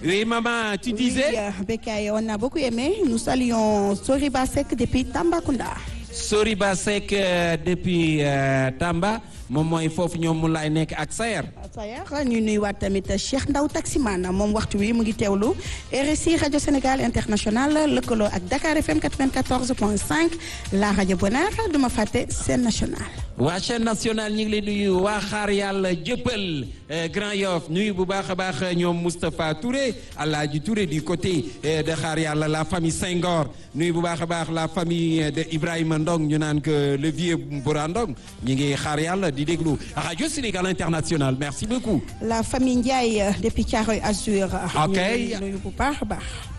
Oui, maman, tu disais Oui, euh, Bekay, on a beaucoup aimé. Nous saluons Soriba Sek depuis Tambacounda. Soriba Seck euh, depuis euh, Tamba moom mooy foofu ñoom mu laay nekk ak Sayer. Sayer ñu nuyuwaat tamit Cheikh Ndaw Taximan moom waxtu wi mu ngi teewlu RSI rajo Sénégal international lëkkaloo ak Dakar FM 94.5 la rajo Bonheur duma fàtte seen national. waa chaîne nationale ñu ngi leen nuyu waa xaar yàlla jëppal Grand Yoff nuyu bu baax a baax ñoom Moustapha Touré Alaaji Touré du côté de xaar yàlla la famille Senghor nuyu bu baax a baax la famille de Ibrahima Ndong ñu naan que le vieux Mbora Ndong ñu ngi xaar yàlla di déglu radio Sénégal international merci beaucoup. la famille Ndiaye depuis Thiaroye Azur. ok ñu nuyu bu baax a baax.